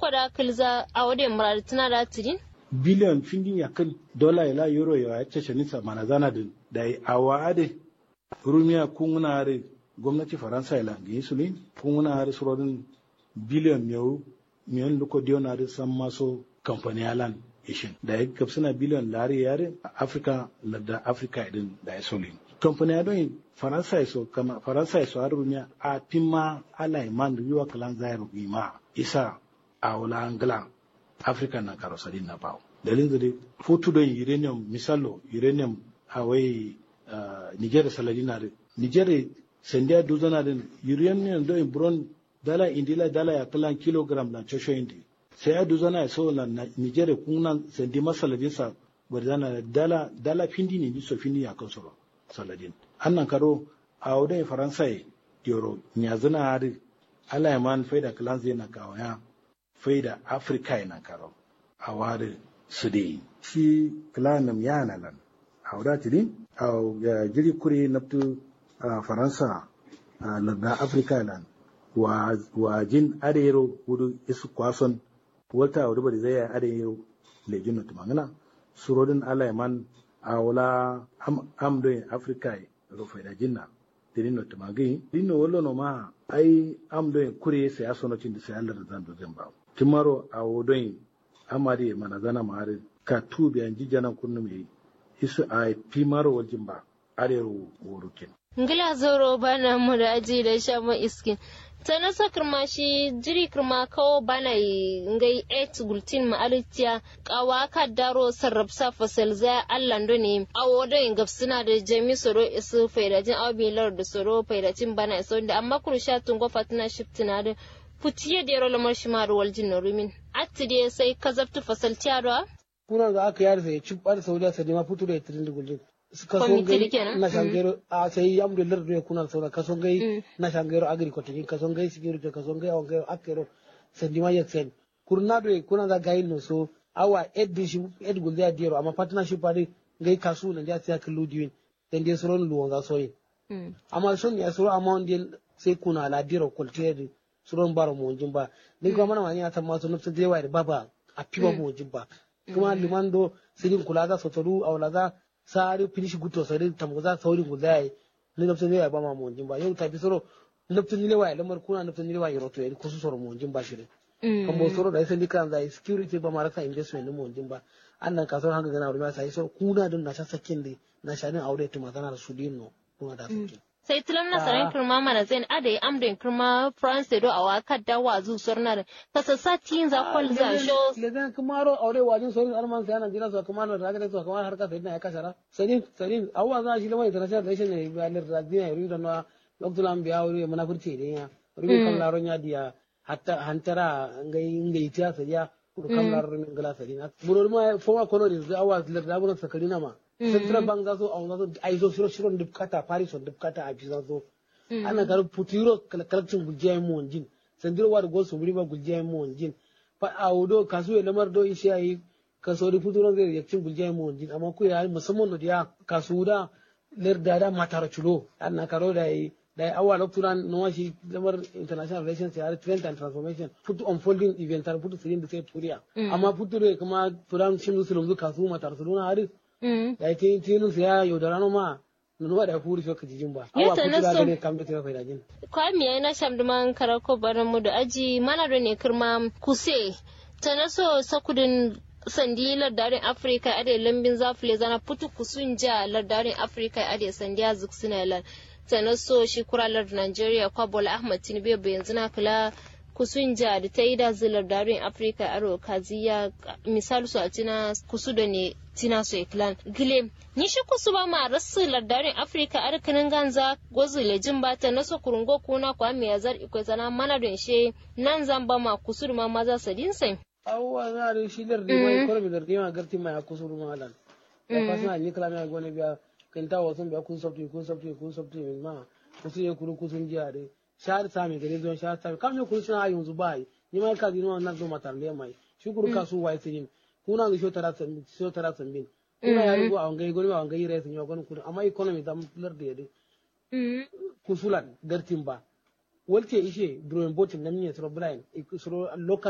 da kilza a wade murar tana da tidin biliyan findin ya kan dola ila euro ya ce shanisa mana zana da da awa ade rumiya kunguna are gwamnati faransa ila ga yi sulin kunguna are surodin biliyan miyau miyan luko diyon are san maso kamfani alan ishin da ya gabsina biliyan lari yare afirka da afirka idin da ya sulin kamfani ya don faransa ya so kama faransa ya so har rumiya a pima ala iman riwa kalan zairu ima isa a wala angla africa na karosari na bawo dalilin da dai fotu don uranium misalo uranium a wai niger salari na niger sendia duzana din uranium don bron dala indila dala ya kalan kilogram na chosho indi sai ya duzana ya so na niger kunan sendi masaladin sa barzana dala dala findi ne ni so findi ya kan soro saladin annan karo a wadai faransa yoro nyazana hari ala yaman faida kalan zai na kawaya faida afirka yana karo a ware su da shi kilanam yana lan a wadda tiri a jiri kuri naftu a faransa a larda afirka lan wa jin arero wudu isu kwason wata wadda bari zai yi arero lejin na tumangana surodin alaiman a wala amdoyin afirka rufe da jinna tirin no tumagi dino wolo no ma ai amdoyin kuri sai ya sono cin da sai Allah da zan dozin ba timaro a wodon amari mana zana mare ka tubi an jijana kunnu mai isu a pimaro waljin ba arewa worukin ngila zoro bana mu da aji da sha mu iskin ta nasa kirma shi jiri kirma kawo bana ngai et gultin ma alitiya kawa ka daro sarrafsa fasal za allando ne a wodon gafsina da jami soro isu faidajin abilar da soro faidajin bana iso da amma kurusha tungo fatina shiftina da futiye da yaro lamar shi ma ruwal jin rumin atti dai sai ka zabtu fasal tiyarwa kuna ga aka yar sai ci bar saudiya sai ma futu da tirin da gullin suka so gai na shangero a sai yam da lar kuna saura ka so gai na shangero agriculture ka so gai security ka so gai on gai akero sai ma yak sen kurna do kuna ga gai no so awa ed shi ed gulda diro amma partnership ari gai kasu na ja sai ka ludiwin dan dai suron luwan ga soyin amma son ya suro amma on sai kuna la diro kultere suron bara mu wajin ba ni kuma mana wani ta masu nufin da yawa da baba a fiba mu wajin ba kuma liman do sirin kula za sotaru a wala za sari finish guto sari tamu za saurin guda yayi ni nufin da yawa ba ma mu wajin ba yau ta fi soro nufin ne wa lamar kuna nufin ne wa yaro to yayi kusu soro mu wajin ba shirin kan bo soro da sai dikan zai security ba ma rasa investment mu wajin ba annan kasuwar hanga gana wurin sai soro kuna din na sakin da na shanin aure tuma tana da su dinno kuna da su sai tilam na saran kirma mana zain ada ya amda kirma france do awa kadda wa zu sornar ka sassa tin za kwal za sho legan kumaro aure wajin sorin arman sai nan jira so kumaro da ga so kumar harka sai na ya kasara sadin sadin awwa za shi lamai international relation ne ba lir radina yuri da na loktulan biya wuri munafurci ne ya rubi kan laron ya diya hatta hantara ngai ngai tiya sadiya kudu kan laron ngala sadina buror ma foma colonies da awwa lir da buran sakarina ma central bank za su a wani ai zo shiro shiron dubkata paris on dubkata a bisa zo ana garin putiro kalakcin guljiya mu wanjin sandiro wa da gol su muri ba guljiya mu wanjin fa a wudo kasu ya lamar do isi ayi kaso da putiro zai yakin guljiya mu wanjin amma ku ya musamman da ya kasu da ler da da matara chulo ana karo da yi da yi awa lokturan na shi lamar international relations ya trend and transformation putu unfolding event har putu sirin da sai turiya amma putu da kuma turan shi musulun kasu matar su na haris da ya tin tinu ya yaudara no ma nunu ba da furi so kijin ba awa kutu da ne kam da tira faida jin kwa mi ai na sham duman karako baran mu da aji mana da ne kirma kuse ta na so sakudin sandi lardarin afirka ade lambin zafile zana putu kusun ja lardarin afirka ade sandiya zuksina lan ta na so shi kuralar nigeria kwa bola ahmad tinubu yanzu na kula kusun ja da ta yi da zilar darin afirka aro kaziya misal su a tina kusu da ne tina su iklan gile ni shi kusu ba ma rasu lardarin afirka arkanin ganza gozu lejin ba ta naso kurungo kuna kwa mi yazar ikwai zana mana don she nan zan ba ma kusu da ma maza sadin sai awwa na da shi lar da mai korbi da rima garti mai kusu da malan ya fasna ni kala mai gone biya kan ta wasun biya kun sabti kun sabti kun sabti ma kusu ya kuru kusun jiya dai shahar sami gare zuwan shahar sami kam ne kun suna yanzu ba yi ni mai ka dino nan zo matar le mai shukuru ka su wai tin kuna ga shotara sambin shotara sambin kuna ya rugo an gai gori an gai rai sun yi goni kun amma economy zam lar da yade kusulan gartin ba walte ishe drawing botin nan ne suro blind suro local